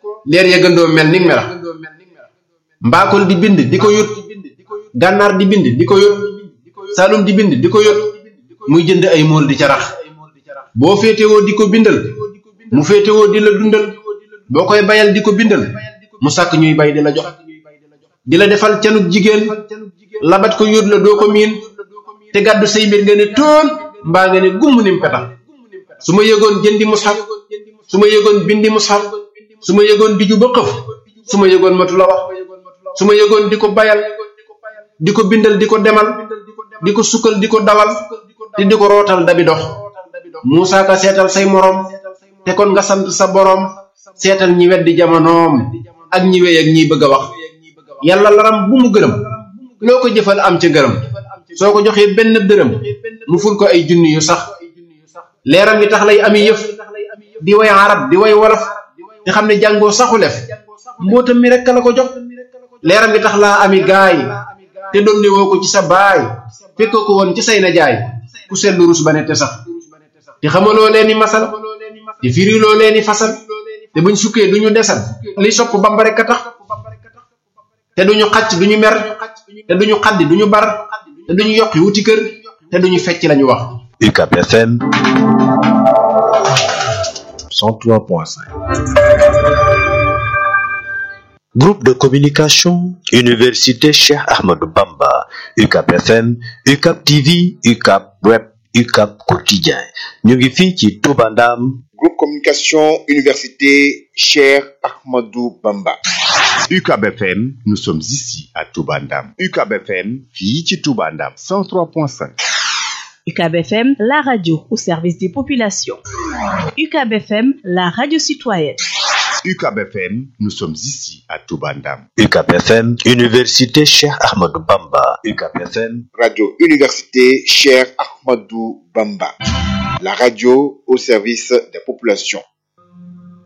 leer ya gëndoo mel ni melax mbaakol di bind di ko yót gànnaar di bind di ko yót saalum di bind di ko yót muy jënd ay mool di ca rax boo féetewoo di ko bindal mu féetewoo di la dundal boo koy bayal di ko bindal mu sàkk ñuy bay di la jox di la defal canuk jigéen labat ko yót la doo ko miin te gàddu say mbir nga ne tóon mbaa nga ne gumm nim petax su ma yëgoon jëndi mushaf su ma yëgoon bindi mushaf su ma yëgoon biju ba xëf su ma yëgoon matu la wax su ma yëgoon di ko bayal di ko bindal di ko demal di ko sukkal di ko dawal te di ko rootal dabi dox Muusaa Ka seetal say moroom te kon nga sant sa boroom seetal ñi weddi jamonoom ak ñi wey ak ñiy bëgg a wax yàlla laram bu mu gërëm loo ko jëfal am ca gërëm soo ko joxee benn dërëm mu ful ko ay junni yu sax leeram yi tax lay ami yëf di way arab di way wolof te xam ne jàngoo saxu lef mbootam mi rekk la ko jox leeram yi tax laa ami gaay te doon ne woo ko ci sa baay fekk ko woon ci say na jaay ku seetlu rus ba ne te sax te xamaloo leeni masal te firiloo leeni fasal te buñ sukkee duñu desal li sopp bamba rekk a tax te duñu xacc duñu mer te duñu xaddi duñu bar te duñu yokki wuti kër te duñu fecc lañu wax UCAB FM 103.5 Groupe de communication Université Cheikh Ahmadou Bamba UCAB FM UCAB TV UCAB Web UCAB Quotidien ñu ngi fii ci Touba Ndam Groupe communication Université Cheikh Ahmadou Bamba UCAB FM nous sommes ici à Touba Ndam UCAB FM fii ci Touba Ndam 103.5 UCAB FM, la radio au service des populations. UCAB FM, la radio citoyenne. UCAB FM nous sommes ici à Touba Ndam UCAB FM Université Cheikh Ahmadou Bamba UCAB FM Radio Université Cheikh Ahmadou Bamba la radio au service des populations